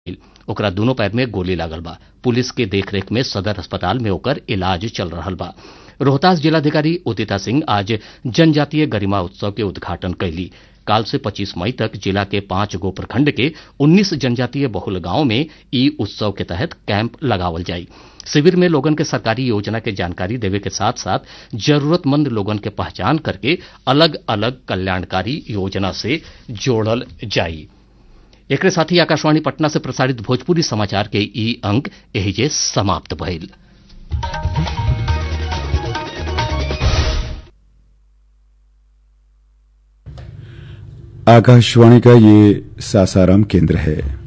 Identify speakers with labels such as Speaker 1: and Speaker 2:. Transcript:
Speaker 1: ओकरा दूनो पैर में गोली लागल बा पुलिस के देखरेख में सदर अस्पताल में ओकर इलाज चल रहल बा रोहतास जिलाधिकारी उदिता सिंह आज जनजातीय गरिमा उत्सव के उद्घाटन कैली काल से 25 मई तक जिला के पांच गो प्रखंड के 19 जनजातीय बहुल गांव में ई उत्सव के तहत कैंप लगावल जाई शिविर में लोगन के सरकारी योजना के जानकारी देवे के साथ साथ जरूरतमंद लोगन के पहचान करके अलग अलग कल्याणकारी योजना से जोड़ल जाई एकरे साथ ही आकाशवाणी पटना से प्रसारित भोजपुरी समाचार के ई अंक एहिजे समाप्त भइल
Speaker 2: आकाशवाणी का ये सासाराम केंद्र है